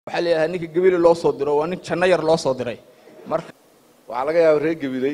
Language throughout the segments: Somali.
waxaa la yidhahdaa ninka gebile loo soo diro waa nin janno yar loo soo diray marka waxaa laga yaaba reer gabiley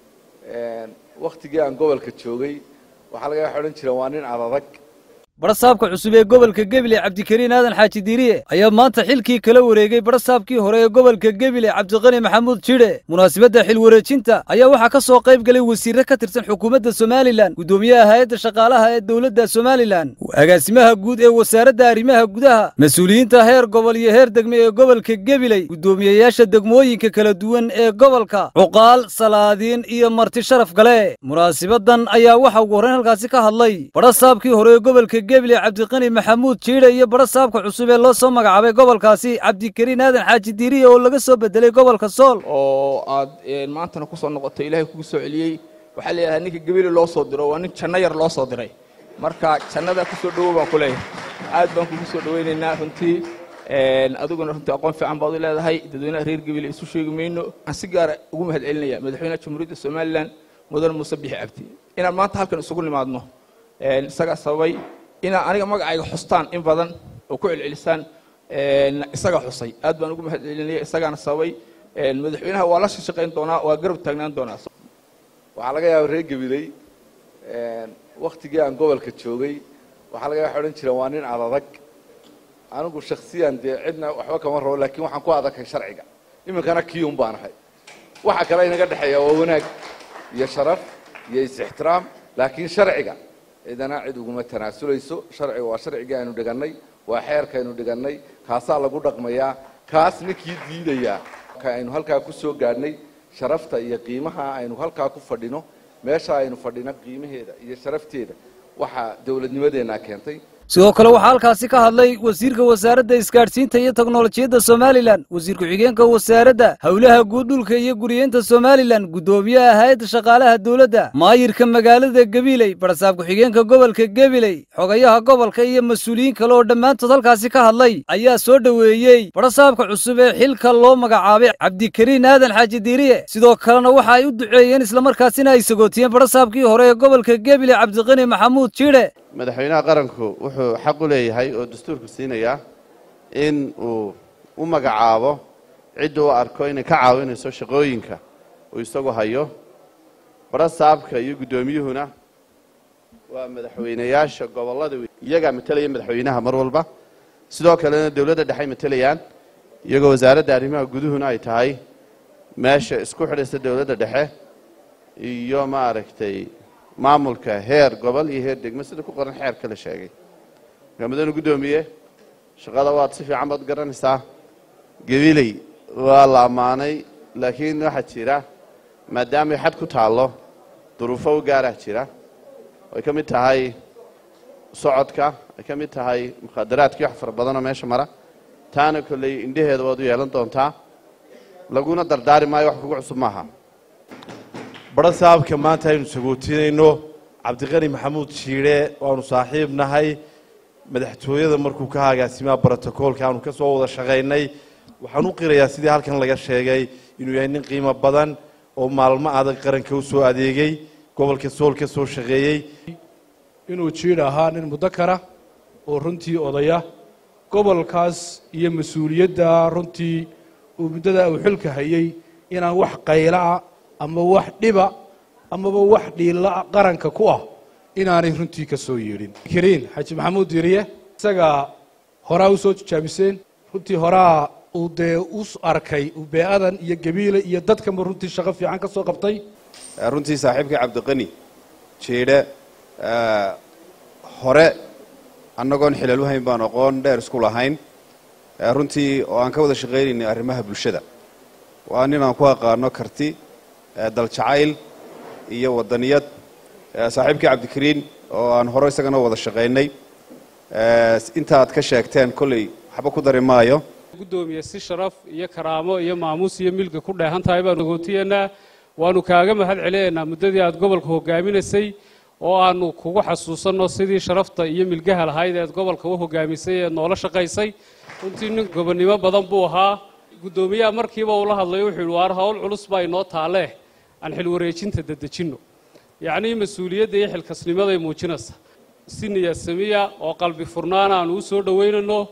waktigii aan gobolka joogay waxaa laga yaaba odhan jireen waa nin adadag badhasaabka cusub ee gobolka gebile cabdikariin aadan xaaji diiriye ayaa maanta xilkii kala wareegay badhasaabkii hore ee gobolka gebile cabdiqani maxamuud jidhe munaasabadda xil wareejinta ayaa waxaa ka soo qayb galay wasiirre ka tirsan xukuumadda somalilan guddoomiyaha hay-adda shaqaalaha ee dowladda somalilan agaasimaha guud ee wasaaradda arrimaha gudaha mas-uuliyiinta heer gobol iyo heer degme ee gobolka gebiley guddoomiyeyaasha degmooyinka kala duwan ee gobolka cuqaal salaadiin iyo marti sharaf gale munaasibadan ayaa waxa ugu horrayn halkaasi ka hadlay badhasaabkii hore ee gobolka gebile cabdiqani maxamuud jiidhe iyo badhasaabka cusub ee loo soo magacaabay gobolkaasi cabdikariin aadan xaaji diiriye oo laga soo bedelay gobolka sool oo aad maantana kusoo noqotay ilaahay kugu soo celiyey waxaa la yidhahdaa ninka gebile loo soo diro waa nin janno yar loo soo diray marka jannada kusoo dhowow baan ku leeyahay aad baan kugu soo dhowaynaynaa runtii adiguna runtii aqoon fiican baad u leedahay dadweynaha reer gebile isu sheegi mayno waxaan si gaara ugu mahad celinaya madaxweynaha jamhuuriyadda somalilan mudan muuse bixi cabdi inaan maanta halkan isugu nimaadno isagaa sababay inaa aniga magacayga xustaan in badan oo ku celcelisaan isaga xusay aad baan ugu mahad celinaya isagaana sababay madaxweynaha waa la shaqayn doonaa waa garab taagnaan doonaa waxaa laga yaaba reer gabiley waktigii aan gobolka joogay waxaa laga yaaba odhan jireen waa nin adadag anigu shaksiyan dee cidna waxba kama rabo laakiin waxaan ku adaghay sharciga iminkana kiyun baan ahay waxa kale inaga dhexeeya waa wanaag iyo sharaf iyo is-ixtiraam laakiin sharciga cidana cid uguma tanaasulayso sharciga waa sharcigii aynu dhigannay waa xeerkaynu dhigannay kaasaa lagu dhaqmayaa kaas ninkii diidayaa ka aynu halkaa ku soo gaadhnay sharafta iyo qiimaha aynu halkaa ku fadhino meesha aynu fadhino qiimaheeda iyo sharafteeda waxaa dowladnimadeenna keentay sidoo kale waxaa halkaasi ka hadlay wasiirka wasaaradda isgaadhsiinta iyo teknolojiyadda somalilan wasiir ku-xigeenka wasaaradda howlaha guud dhulka iyo guriyeynta somalilan guddoomiyaha hay-adda shaqaalaha dowladda maayirka magaalada gebiley badhasaab ku-xigeenka gobolka gebiley xogayaha gobolka iyo mas-uuliyiin kale oo dhammaantood halkaasi ka hadlay ayaa soo dhoweeyey badhasaabka cusub ee xilka loo magacaabay cabdikariin aadan xaaji diiriye sidoo kalena waxa ay u duceeyeen islamarkaasina ay sagootiyeen badhasaabkii hore ee gobolka gebiley cabdiqani maxamuud jiidhe madaxweynaha qaranku wuxuu xaq u leeyahay oo dastuurku siinayaa in uu u magacaabo cidda u arko inay ka caawinayso shaqooyinka uu isagu hayo badhasaabka iyo guddoomiyuhuna waa madaxweynayaasha gobollada iyagaa matelaya madaxweynaha mar walba sidoo kalena dowladda dhexay matelayaan iyagoo wasaaradda arrimaha guduhuna ay tahay meesha isku xidhaysa dowladda dhexe iyo maaragtay maamulka heer gobol iyo heer degmo sida ku qoran xeerka la sheegay markaa mudane guddoomiye shaqada waad si fiican baad garanaysaa gabiley waa la ammaanay laakiin waxaa jira maadaamay xad ku taallo duruufo u gaarah jira ay ka mid tahay socodka ay ka mid tahay mukhaadaraadkii wax fara badanoo meesha mara taana kolley indhaheeda waad u yeelan doontaa laguna dardaari maayo wax kugu cusub maaha badhasaabka maanta aynu sagootinayno cabdiqani maxamuud jiidhe waanu saaxiib nahay madaxtooyada markuu ka agaasimaha brotocoolka aanu ka soo wada shaqaynay waxaan u qirayaa sidii halkan laga sheegay inuu yahay nin qiimo badan oo maalmo adag qaranka u soo adeegay gobolka sool ka soo shaqeeyey inuu jiidh ahaa nin mudakara oo runtii odaya gobolkaas iyo mas-uuliyadda runtii uu muddada uu xilka hayay inaan wax qaylaah ama wax dhiba amaba wax dhiila qaranka ku ah inaanay runtii ka soo yeedhin kariin xaaji maxamuud diiriye isagaa horaa u soo tijaabiseen runtii horaa uu dee u arkay bee'adan iyo gabiile iyo dadkanba runtii shaqo fiican ka soo qabtay runtii saaxiibkii cabdiqani jiidhe hore annagoon xilal u hayn baan aqoon dheer isku lahayn runtii oo aan ka wada shaqaynaynay arrimaha bulshada waa nin aan ku aqaano karti daljacayl iyo wadaniyad saaxiibkii cabdikariin oo aan hore isagana wada shaqaynay intaaad ka sheegteen kolley waxba ku dari maayo guddoomiye si sharaf iyo karaamo iyo maamuus iyo milga ku dheehan tahay baanu gootiyeennaa waanu kaaga mahad celinaynaa muddadii aad gobolka hogaaminaysay oo aanu kugu xasuusanno sidii sharafta iyo milgaha lahayd eed gobolka u hogaamisay ee noola shaqaysay runtii nin gobonnimo badan buu ahaa guddoomiyaha markiiba uu la hadlay wuxuu yidhi waar hawl culus baa inoo taalee aan xil wareejinta dedejinno yacnii mas-uuliyadda iyo xilkasnimaday muujinaysa si niyadsamiya oo qalbi furnaana aanu u soo dhowaynayno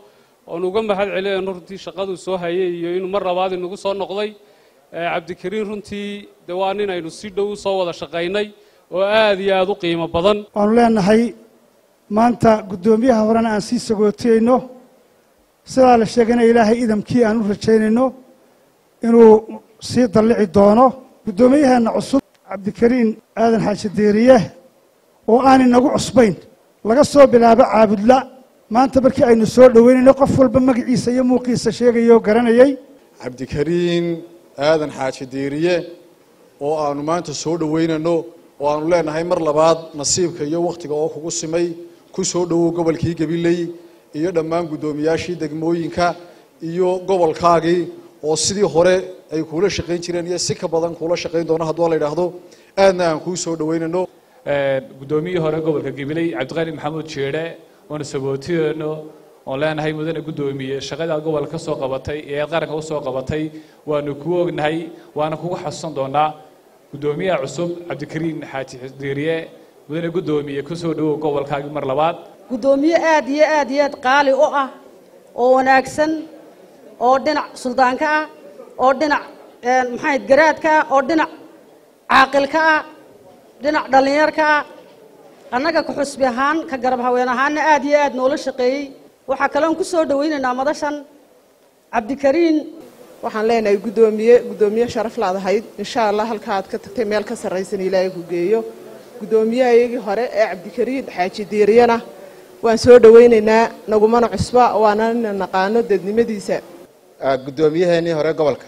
oonu uga mahad celinayno runtii shaqaduu soo hayay iyo inuu mar labaad inagu soo noqday cabdikariin runtii de waa nin aynu si dhow u soo wada shaqaynay oo aad iyo aada u qiimo badan waanu leenahay maanta guddoomiyaha horena aan sii sagootiyeyno sidaa la sheegayna ilaahay idamkii aan u rajaynayno inuu sii dallici doono guddoomiyaheena cusub cabdikariin aadan xaaji diiriye oo aan inagu cusbayn laga soo bilaabo caabudla maanta markii aynu soo dhoweynayno qof walba magaciisa iyo muuqiisa sheegaya oo garanayay cabdikariin aadan xaaji diiriye oo aanu maanta soo dhoweynayno oo aanu leenahay mar labaad nasiibka iyo wakhtiga oo kugu simay ku soo dhowow gobolkii gabiley iyo dhammaan guddoomiyaashii degmooyinka iyo gobolkaagii oo sidii hore ay kuula shaqayn jireen iyo si ka badan kuula shaqayn doono hadduu la yidhaahdo aadna aan kuu soo dhoweynayno guddoomiyihii hore gobolka gabiley cabdiqani maxamuud jeedhe oona sagootiyeenno oon leenahay mudane guddoomiye shaqadaa gobolka ka soo qabatay ee aad qaranka usoo qabatay waanu kuu ognahay waana kugu xasuusan doonaa guddoomiyaha cusub cabdikariin xaaji diiriye mudane guddoomiye ku soo dhowow gobolkaagii mar labaad guddoomiye aad iyo aad iyo aad qaali u ah oo wanaagsan oo dhinac suldaanka ah oo dhinac maxayd garaadka ah oo dhinac caaqilka ah dhinac dhallinyarka ah annaga ka xusbi ahaan ka garab haween ahaanna aad iyo aad noola shaqeeyey waxaa kaloon ku soo dhowaynaynaa madashan cabdikariin waxaan leenahay guddoomiye guddoomiye sharaf laadahayd insha allah halka aad ka tagtay meel ka sarraysan ilaahay ku geeyo guddoomiyahayagii hore ee cabdikariin xaaji diiriyana waan soo dhowaynaynaa nagumana cusba waana ina naqaano dadnimadiisa guddoomiyaheenii hore gobolka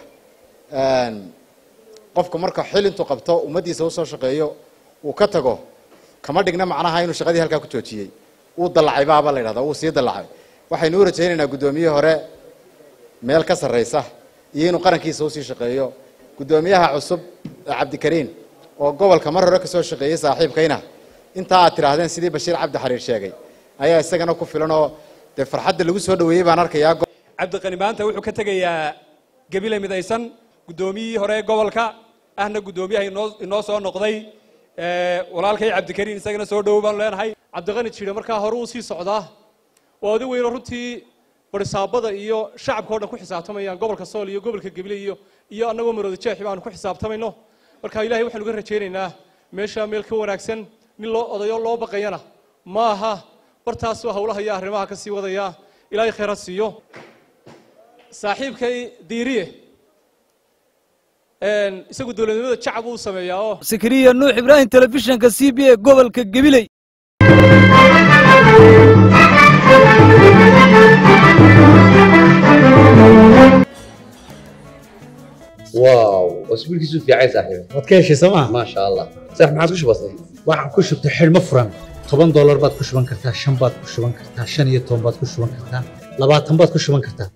qofka marka xil intuu qabto ummaddiisa usoo shaqeeyo uu ka tago kama dhigna macnaha inuu shaqadii halkaa ku joojiyey uu dallacay baaba la yidhahda uu sii dallacay waxaynu u rajaynaynaa guddoomiye hore meel ka sarraysa iyo inuu qarankiisa usii shaqeeyo guddoomiyaha cusub cabdikariin oo gobolka mar hore kasoo shaqeeyey saaxiibkayna intaa aad tidhaahdeen sidii bashiir cabdi xariir sheegay ayaa isagana ku filan oo dee farxadda lagu soo dhoweeyey baan arkayaa cabdiqani maanta wuxuu ka tegayaa gebile midaysan guddoomiyihii hore gobolka ahna guddoomiyaha inoo inoo soo noqday walaalkay cabdikariin isagana soo dhowow baanu leenahay cabdiqani jire markaa hore uu sii socdaa oo adi weyno runtii barisaabada iyo shacabka o dhan ku xisaabtamayaan gobolka sool iyo gobolka gabiley iyo iyo annagoo marooda jeexi baanu ku xisaabtamayno marka ilahay waxaanu ga rajaynaynaa meesha meel ka wanaagsan nin loo odayo loo baqayana ma aha bartaasoo hawlaha iyo arrimaha ka sii wadaya ilaahay khayr ha siiyo saaxiibkay diiriye isagu dowladnimada jacab uu sameeyaa oo sakariya nuux ibraahim telefishinka c b a gobolka gabiley واو اسبوع كيسو في عايز صاحبي waad ka heshay sooma ما شاء الله صح ما عادش بسيط waxaan ku shubtay xidhmo furan toban doolar baad ku shuban kartaa shan baad ku shuban kartaa shan iyo toban baad ku shuban kartaa labaatan baad ku shuban kartaa